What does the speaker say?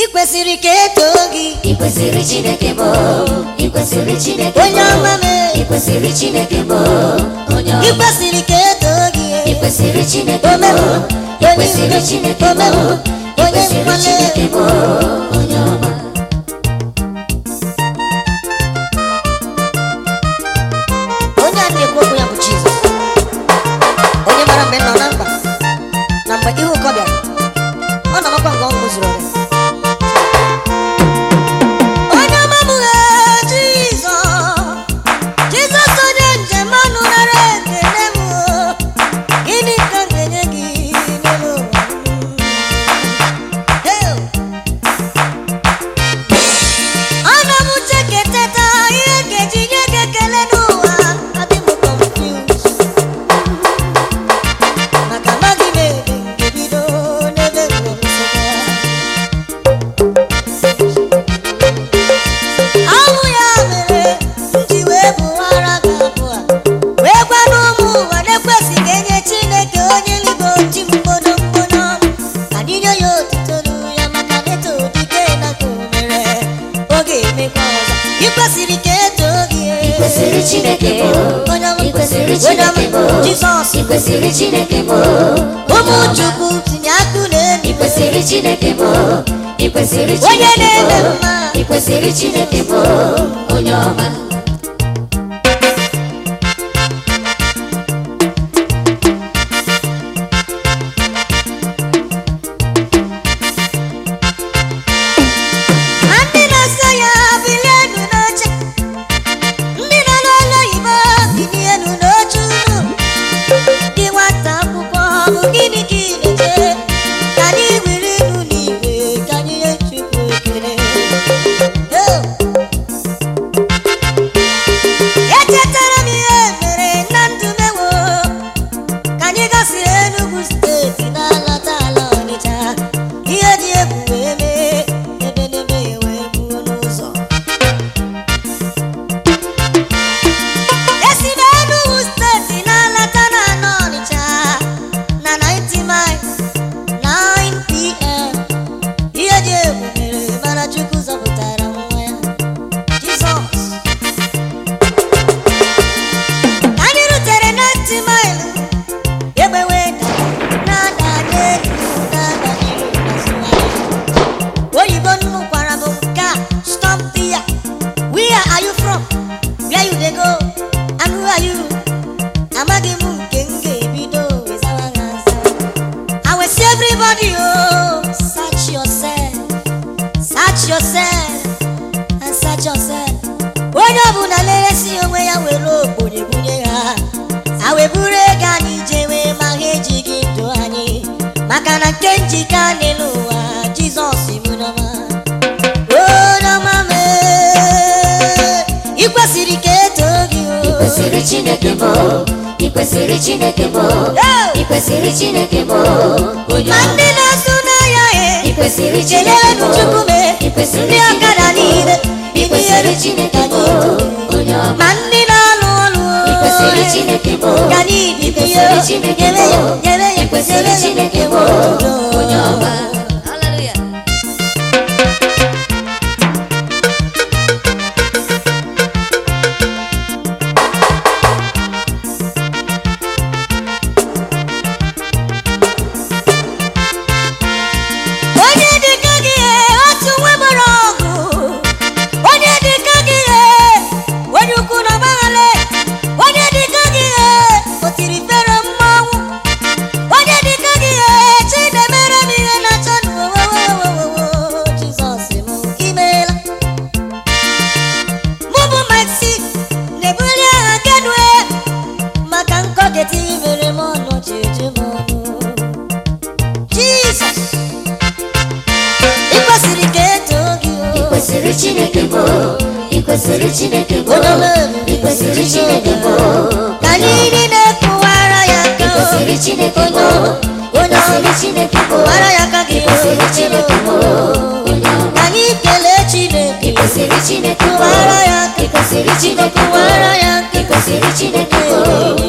kwesịrị ka etoo gị ị kwesịrị chineke bụ ị kwesịrị chineke onye ọma bụ mee ị kwesịrị chineke bụ onye ị ọma kwesịrị ka etoo gị ị kwesịrị chineke bụ omemụ ị kwesịrị chineke bụ omemụ ị onye kwesịrị nkwale chineke bụ onye ọma onye a na-ekwu okwu ya bụ Jizọs onye mara mgbe m nọ na mkpa na mgbe ihe ụkọ bịara ọ na-amakwa nke ọṅụ zuru oke onye ọma m ee, Jizọs Jizọs onye njem ọnụ nara ekele m o. gịnị ka m ga-enye gị n'elu ụwa m? Hey! Ana m uche ka eteta ihe ga-eji nye gị ekele n'ụwa adị m confused maka amaghị m ebe m ga-ebido n'ebe m nọ nsogbu ya. Ọ bụ ya mere m ji wee bụwara gị abụ a wee gwa n'ụmụ ụwa na-ekwesịghị enye Chineke onye eluigwe oti mkpodo mkpodo ka anyị nye ya otuto nụ ya maka na eto dike na ka o mere oge emekwa ọzọ ị kwesịrị ka etoo gị ị kwesịrị chineke bụ onye ọma ị kwesịrị onye ọma chineke bụ Jizọs ị kwesịrị chineke bụ ụmụ Chukwu tinye akụ n'elu ị kwesịrị chineke bụ ị kwesịrị Onye chineke na-eme bụ mma. ị kwesịrị chineke bụ onye ọma Ma ndị na-asọ ya bilienu n'oche ndị nọ n'ụlọ oyibo bilienu n'oche unu dị nwata akwụkwọ ọ bụ gịnị ka ị na-eche ka anyị were inu n'igwe ka anyị nye Chukwu ekele Oh! echetara m ihe mere na ndụ mewo ka anyị gasịrị Enugu steeti na-alata ala Ọnịcha ihe dị egwu wee mee ebe n'ebe wee gbuo n'ụzọ esi na Enugu steeti na-alata na anọ Ọnịcha na 90 miles 9 pm ihe dị egwu mere mana Chukwu zọpụtara nwa ya Jizọs anyị rutere na ntị maịlụ egbe wee da na-ada n'elu na-ada n'iru n'azụ anyị. oyibo nnụkwara bụ nke a stop there where are you from where you dey go and who are you amaghị m nke m ga-ebido wezawa ha aza I will see everybody oh search yourself search yourself and search yourself onye ọbụla na-eresi onwe ya were ogbenye bunye ha ha wee buru ego anyị jewe ma ha ejighị ndụ anyị maka na nke njika n'elu ụwa jizọs mụnọma onyeọma mee ị kwesịrị ka etoo gị o. ị kwesịrị chineke bụ ị kwesịrị chineke bụ Hey! ị kwesịrị chineke bụ onye ma ọma ndị na-asụ n'ahịa ị e kwesịrị chineke kelere bụ chukwu mee ị kwesịrị ndị ọkada niile ị kwesịrị chineke bụ onye ọma ma ndị na-alụ ọlụ ị kwesịrị chineke bụ ka anyị ị dịbe kwesịrị ya chineke nyebe bụ ya nyebe ya ị kwesịrị chineke bụ onye ọma Hallelujah. onye dịka gị ee, otu nwa gbara ọgụ onye dịka gị ee, onye ukwu na ọgbaghara onye dịka gị ee, o tiri fero mmanwụ onye dịka gị ee, chinemere m ihe na-achọ n'owowowowowo jizọs m imeela mụ bụ maxi na-ebuli aha kenue maka nkọkịta imere m ọnụ ji eju m ọnụ jizọs ị kwesịrị ka etoo gị ị o kwesịrị chineke bụ ị kwesịrị chineke bụ Onye ọma ị kwesịrị chineke bụ ka anyị niile kụwara ya ị aka o. kwesịrị chineke bụ onye ị onye kwesịrị ọma chineke bụ kụwara ya aka gị ị kwesịrị o. chineke bụ onye ọma ka anyị kelee chineke ị kwesịrị chineke bụ kụwara ya aka ị kwesịrị chineke bụ kụwara ya aka ị kwesịrị chineke bụ